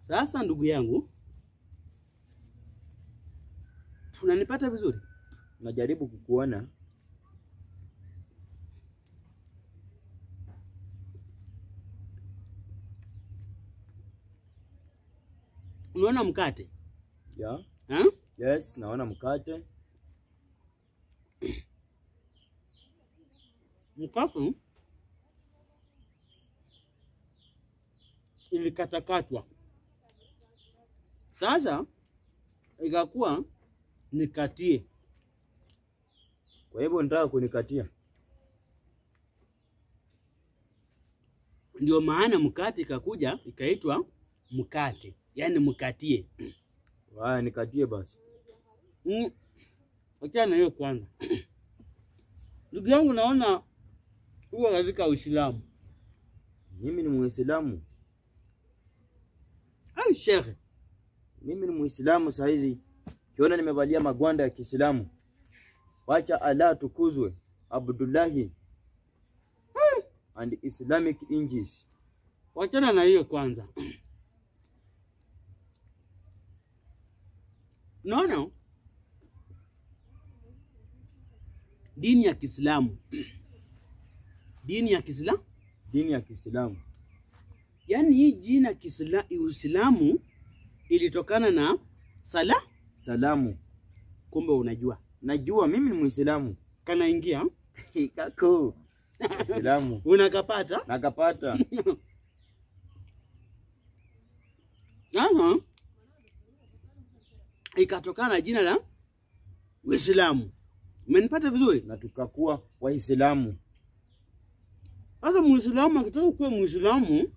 Sasa ndugu yangu, unanipata vizuri? Najaribu kukuona. Unaona mkate Yeah. ha? Yes, naona mkate. Mkate ilikatakatwa, sasa ikakuwa nikatie. Kwa hivyo nataka kunikatia. Ndio maana mkate ikakuja ikaitwa mkate, yaani mkatie. Haya, nikatie basi. Mm. Achana na hiyo kwanza. Ndugu yangu, naona huwa katika Uislamu. Mimi ni Muislamu. Ai shekhe, Mimi ni Muislamu saa hizi. Kiona nimevalia magwanda ya Kiislamu. Wacha Allah tukuzwe. Abdullahi and Islamic injis. wachana na hiyo kwanza. Naona dini ya Kiislamu, dini ya Kiislamu, Dini ya Kiislamu. yaani hii jina Kiisla- Uislamu ilitokana na sala. Salamu. Kumbe unajua Najua mimi ni Muislamu. kanaingia Kako. Muislamu. unakapata Nakapata. Sasa ikatokana na jina la Uislamu. Umenipata vizuri? na tukakuwa Waislamu. Sasa Muislamu akitaka kuwa Muislamu,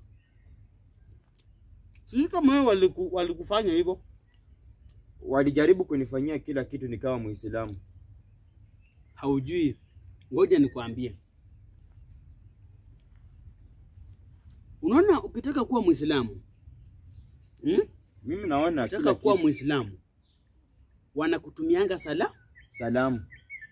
sijui kama wewe waliku, walikufanya hivyo. Walijaribu kunifanyia kila kitu nikawa Muislamu. Haujui, ngoja nikwambie. Unaona, ukitaka kuwa Muislamu hmm? Mimi naona Ukitaka kila kuwa kitu. Muislamu wanakutumianga sala. Salamu.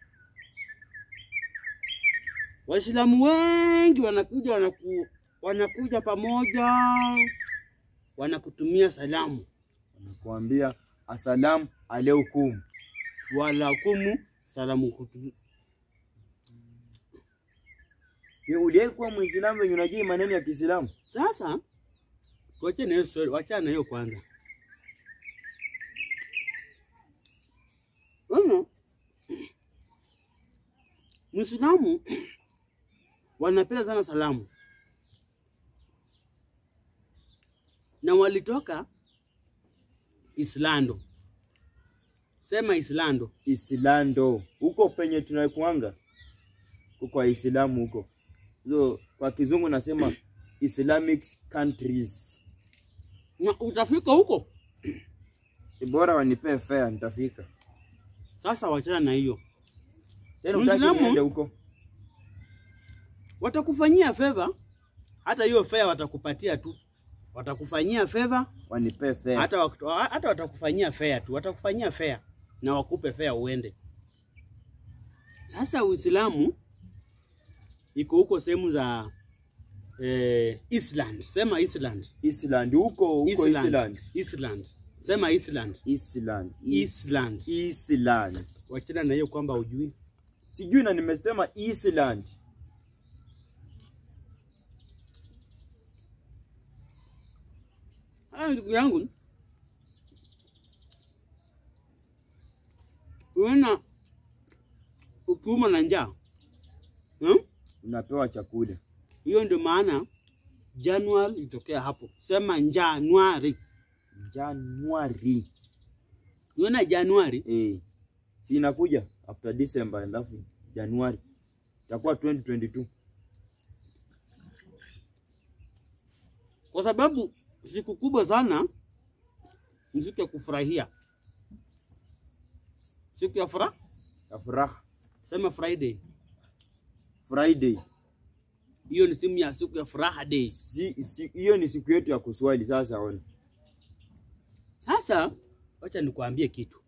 Waislamu wengi wanakuja wanaku, wanakuja pamoja wanakutumia salamu Nakuambia asalamu alaikum. walakumu salamu kutu. Wewe uliwahi kuwa Muislamu wenye unajua maneno ya Kiislamu? Sasa tuache na hiyo story, wachana na hiyo kwanza. Unaona, Muislamu wanapenda sana salamu na walitoka Islando. Sema Islando. Islando. Huko penye tunakuanga. Huko Waislamu huko. So kwa kizungu nasema Islamic countries. Na utafika huko Bora wanipee fare nitafika. sasa, wachana na hiyo. Tena utaki Muislamu? niende huko. Watakufanyia favor, hata hiyo fare watakupatia tu, watakufanyia favor Wanipee fare. hata, wak- hata watakufanyia fare tu, watakufanyia fare na wakupe fare uende. Sasa Uislamu iko huko sehemu za eh, Island. Sema Island. Island huko huko Island. Island. Island. Sema Island. Island. Island. Island. Wachana na hiyo kwamba ujui. Sijui na nimesema Island. Ah, ndugu yangu, uena ukiuma na njaa hmm? Unapewa chakula. Hiyo ndio maana Januari ilitokea hapo. Sema Januari. Januari. Unaona Januari Eh. Si inakuja after December alafu Januari. Itakuwa 2022. kwa sababu siku kubwa sana ni siku ya kufurahia, siku ya furaha. Ya furaha. Sema Friday, Friday. hiyo ni simu ya siku ya furaha day. Si si- hiyo ni siku yetu ya kuswali sasa ona. Sasa wacha nikuambie kitu,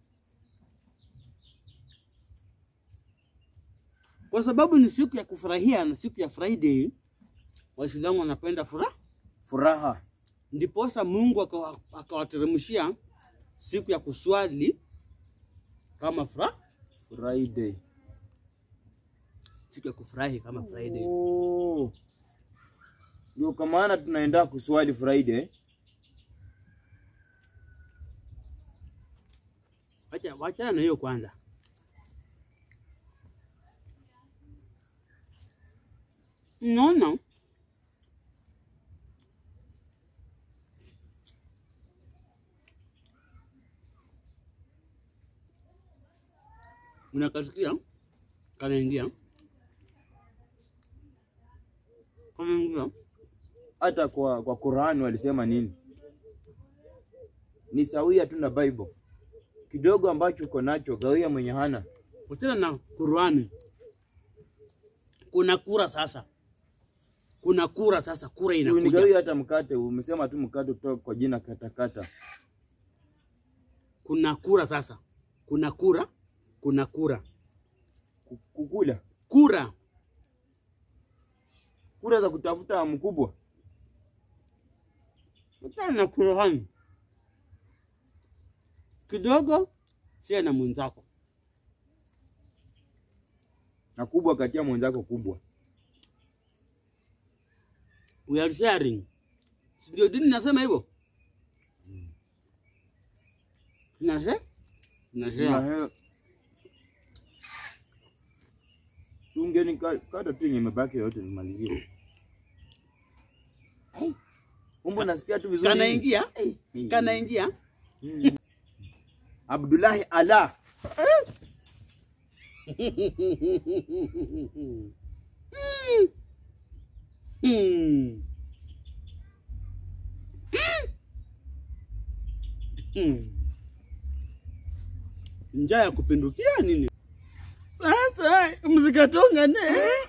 kwa sababu ni siku ya kufurahia na siku ya Friday, Waislamu wanapenda furaha. Furaha. ndiposa Mungu akawa- akawateremshia siku ya kuswali kama fra, Friday. siku ya kufurahi kama Friday. Oh. Ndio kwa maana tunaenda kuswali Friday. Wacha wachana na hiyo kwanza. Naona unakasikia kanaingia kanaingia Hata kwa kwa Qur'an walisema nini? Ni sawia tu na Bible. Kidogo ambacho uko nacho gawia mwenye hana. Wachana na Qurani. Kuna kura sasa, kuna kura sasa, kura Si inakuja. unigawia hata mkate, umesema tu mkate kutoka kwa jina katakata. Kuna kura sasa, kuna kura, kuna kura, Ku- Kukula. kura Kura za kutafuta mkubwa. wachana na Qurani kidogo, share na mwenzako. Na kubwa katia mwenzako kubwa. We are sharing, Si ndio dini nasema hivyo? Tunashare, tunashare. Na Chungeni ka- kata tu yenye imebaki yote nimalizie. Umbo nasikia tu vizuri. Kanaingia, kanaingia. Abdullahi Allah. Hmm. Hmm. Njaa ya kupindukia nini? Sasa mzikatongane,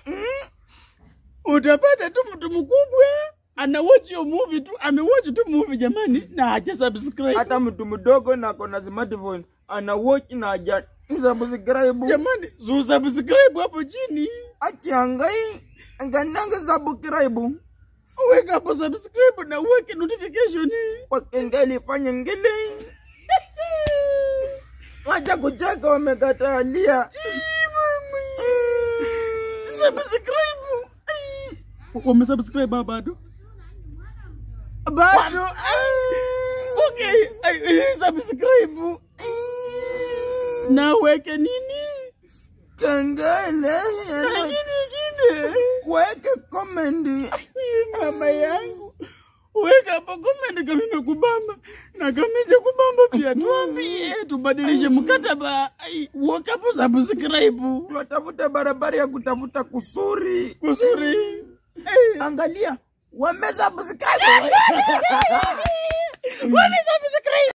utapata tu mtu mkubwa ana watch hiyo movie tu, amewatch tu movie jamani, na haja subscribe Hata mtu mdogo na kona smartphone ana watch na haja subscribe. jamani, zu subscribe hapo chini, Akiangai ngananga subscribe. weka hapo subscribe na uweke notification. Kwa kengele fanya ngele. Wacha kucheka wamekatalia. subscribe. Wamesubscribe bado? Bado. Okay, ai, ai, subscribe. Na weke nini? Kengele. Na nini kingine? Kuweke comment. Mama yangu. Weka hapo comment kama imekubamba na kama ijakubamba pia tuambie tubadilishe mkataba. Ai, Weka hapo subscribe. Tunatafuta barabara ya kutafuta kusuri. Kusuri. Angalia, wamesubscribe. Wamesubscribe.